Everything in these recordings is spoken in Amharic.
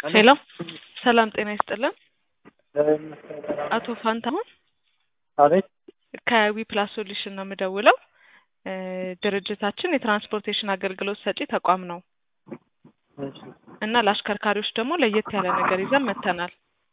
ሄሎ ሰላም ጤና ይስጥልን። አቶ ፋንታሁን አቤት ከዊ ፕላስ ሶሉሽን ነው የምደውለው። እ ድርጅታችን የትራንስፖርቴሽን አገልግሎት ሰጪ ተቋም ነው እሺ እና ለአሽከርካሪዎች ደግሞ ለየት ያለ ነገር ይዘን መጥተናል።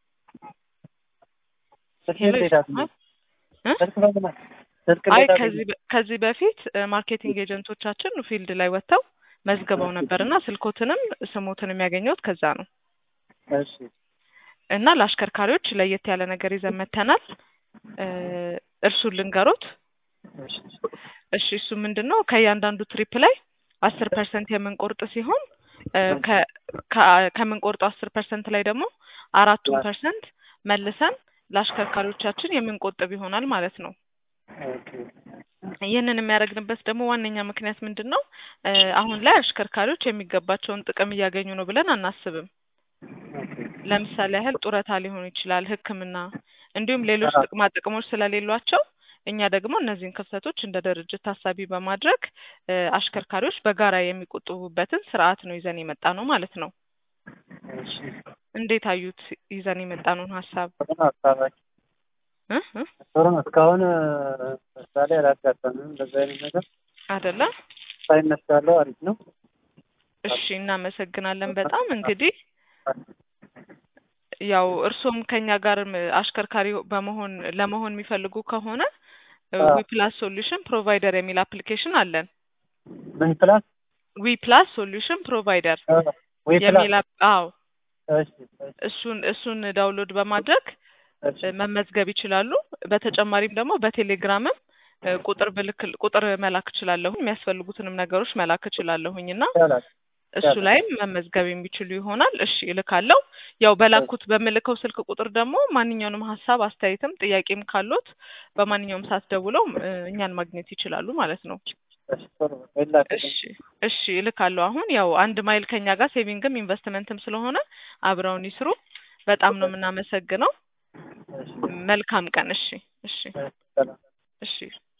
ስልክ ሄሎ እንዴት ይሰማል? እ? ስልክ በምን ስልክ አይ እንዴት ከዚህ በ- ከዚህ በፊት እ ማርኬቲንግ ኤጀንቶቻችን ፊልድ ላይ ወጥተው መዝግበው ነበር እና ስልኮትንም ስሞትንም ያገኘሁት ከዛ ነው እሺ እና ለአሽከርካሪዎች ለየት ያለ ነገር ይዘን መጥተናል። እ እርሱን ልንገሮት። እሺ እሺ እሱ ምንድን ነው ከእያንዳንዱ ትሪፕ ላይ አስር ፐርሰንት የምንቆርጥ ሲሆን እ ከ- ከ- ከምንቆርጠው አስር ፐርሰንት ላይ ደግሞ አራቱን ፐርሰንት መልሰን ለአሽከርካሪዎቻችን የምንቆጥብ ይሆናል ማለት ነው። ኦኬ ይህንን የሚያደርግንበት ደግሞ ዋነኛ ምክንያት ምንድን ነው? እ አሁን ላይ አሽከርካሪዎች የሚገባቸውን ጥቅም እያገኙ ነው ብለን አናስብም። ኦኬ ለምሳሌ ያህል ጡረታ ሊሆን ይችላል፣ ሕክምና እንዲሁም ሌሎች አዎ። ጥቅማ ጥቅሞች ስለሌሏቸው እኛ ደግሞ እነዚህን ክፍተቶች እንደ ድርጅት ታሳቢ በማድረግ እ አሽከርካሪዎች በጋራ የሚቆጥቡበትን ስርዓት ነው ይዘን የመጣ ነው ማለት ነው። እሺ እንዴት አዩት? ይዘን የመጣነውን ሀሳብ ጥሩ ነው ሀሳባችን እ እ ጥሩ ነው እስካሁን ምሳሌ አላጋጠምም እንደዚህ አይነት ነገር አይደለ? ሳይነሳ ያለው አሪፍ ነው እሺ እናመሰግናለን በጣም እንግዲህ ያው እርሶም ከኛ ጋርም አሽከርካሪ በመሆን ለመሆን የሚፈልጉ ከሆነ አዎ። ዊ ፕላስ ሶሉሽን ፕሮቫይደር የሚል አፕሊኬሽን አለን። ምን ፕላስ ዊ ፕላስ ሶሉሽን ፕሮቫይደር ወይ የሚል ፕላስ አፕ- አዎ እሺ እሺ እሱን እሱን ዳውንሎድ በማድረግ እሺ እ መመዝገብ ይችላሉ። በተጨማሪም ደግሞ በቴሌግራምም እ ቁጥር ብልክ ቁጥር መላክ እችላለሁ የሚያስፈልጉትንም ነገሮች መላክ እችላለሁኝ እና ይቻላል እሱ ይቻላል። ላይም መመዝገብ የሚችሉ ይሆናል። እሺ እልካለሁ። ያው በላኩት በምልከው ስልክ ቁጥር ደግሞ ማንኛውንም ሀሳብ አስተያየትም ጥያቄም ካሉት በማንኛውም ሰዓት ደውለው እ እኛን ማግኘት ይችላሉ ማለት ነው። እሺ ጥሩ ይላክልኝ እሺ እሺ እልካለሁ። አሁን ያው አንድ ማይል ከኛ ጋር ሴቪንግም ኢንቨስትመንትም ስለሆነ አብረውን ይስሩ። በጣም ነው የምናመሰግነው። እሺ መልካም ቀን። እሺ እሺ ሰላም እሺ